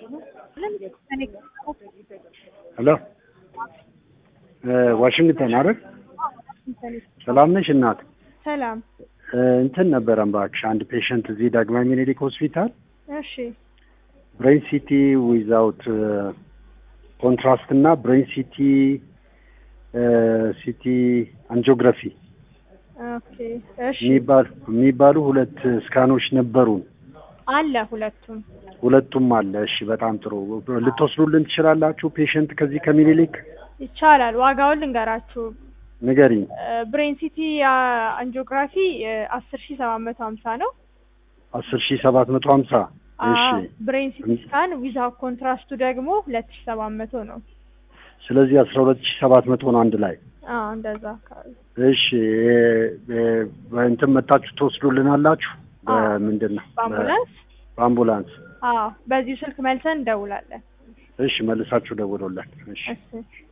ሄሎ ዋሽንግተን አይደል? ሰላም ነሽ እናት? ሰላም። እንትን ነበረን እባክሽ አንድ ፔሸንት እዚህ ዳግማዊ ምኒልክ ሆስፒታል እሺ ብሬን ሲቲ ዊዛውት ኮንትራስት እና ብሬን ሲቲ ሲቲ አንጂኦግራፊ ኦኬ እሺ የሚባሉ የሚባሉ ሁለት ስካኖች ነበሩን። አለ ሁለቱም ሁለቱም አለ። እሺ በጣም ጥሩ። ልትወስዱልን ትችላላችሁ? ፔሸንት ከዚህ ከምኒልክ ይቻላል። ዋጋውን ልንገራችሁ። ንገሪኝ። ብሬን ሲቲ አንጂኦግራፊ አስር ሺ ሰባት መቶ ሀምሳ ነው። አስር ሺህ ሰባት መቶ ሀምሳ እሺ። ብሬን ሲቲ ስካን ዊዛውት ኮንትራስቱ ደግሞ ሁለት ሺ ሰባት መቶ ነው። ስለዚህ አስራ ሁለት ሺህ ሰባት መቶ ነው አንድ ላይ። አዎ እንደዛ አካባቢ። እሺ እንትን መጣችሁ ትወስዱልናላችሁ? አዎ። በምንድን ነው? በአምቡላንስ በአምቡላንስ። አዎ፣ በዚሁ ስልክ መልሰን እንደውላለን። እሺ መልሳችሁ ደውሎለን። እሺ እሺ